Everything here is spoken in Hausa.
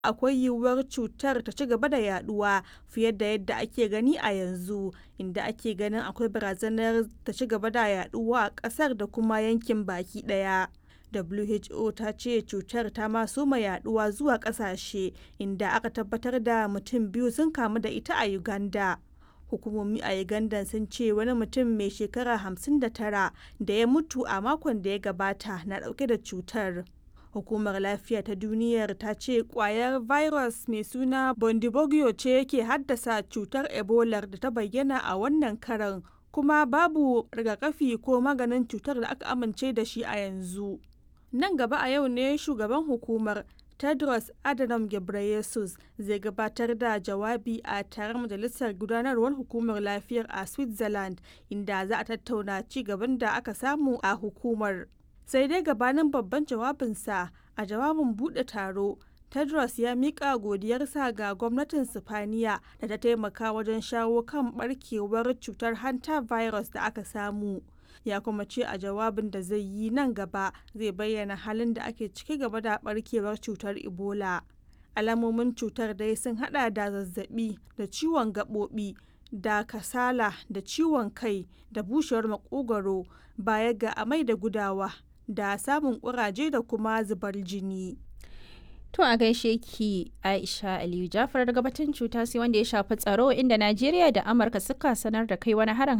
akwai yiwuwar cutar ta ci gaba da yaduwa fiye da yadda ake gani a yanzu inda ake ganin akwai barazanar ta ci gaba da yaduwa a kasar da kuma yankin baki daya. WHO ta ce cutar ta ma soma yaduwa zuwa kasashe inda aka tabbatar da mutum biyu sun kamu da ita a Uganda. Hukumomi a Uganda sun ce wani mutum mai shekara 59 da ya mutu a makon da ya gabata na dauke da cutar. Hukumar Lafiya ta Duniyar ta ce kwayar virus mai suna Bondibogyo ce yake haddasa cutar Ebola da ta bayyana a wannan karan kuma babu rigakafi ko maganin cutar da aka amince da shi a yanzu. Nan gaba a yau ne shugaban hukumar Tedros Adhanom Ghebreyesus zai gabatar da jawabi a taron majalisar gudanarwar hukumar lafiyar a Switzerland inda za a tattauna ci gaban da aka samu a hukumar. Sai dai gabanin babban jawabinsa a jawabin buɗe taro, Tedros ya miƙa godiyarsa ga gwamnatin Sifaniya da ta taimaka wajen shawo kan barkewar cutar hanta virus da aka samu. ya kuma ce a jawabin da zai yi nan gaba zai bayyana halin da ake ciki gaba da barkewar cutar ebola alamomin cutar dai sun hada da zazzabi da ciwon gaɓoɓi da kasala da ciwon kai da bushewar makogwaro baya ga amai da gudawa da samun kuraje da kuma zubar jini To a gaishe ki Aisha Aliyu Jafar daga batun cuta sai wanda ya shafi tsaro inda Najeriya da Amurka suka sanar da kai wani harin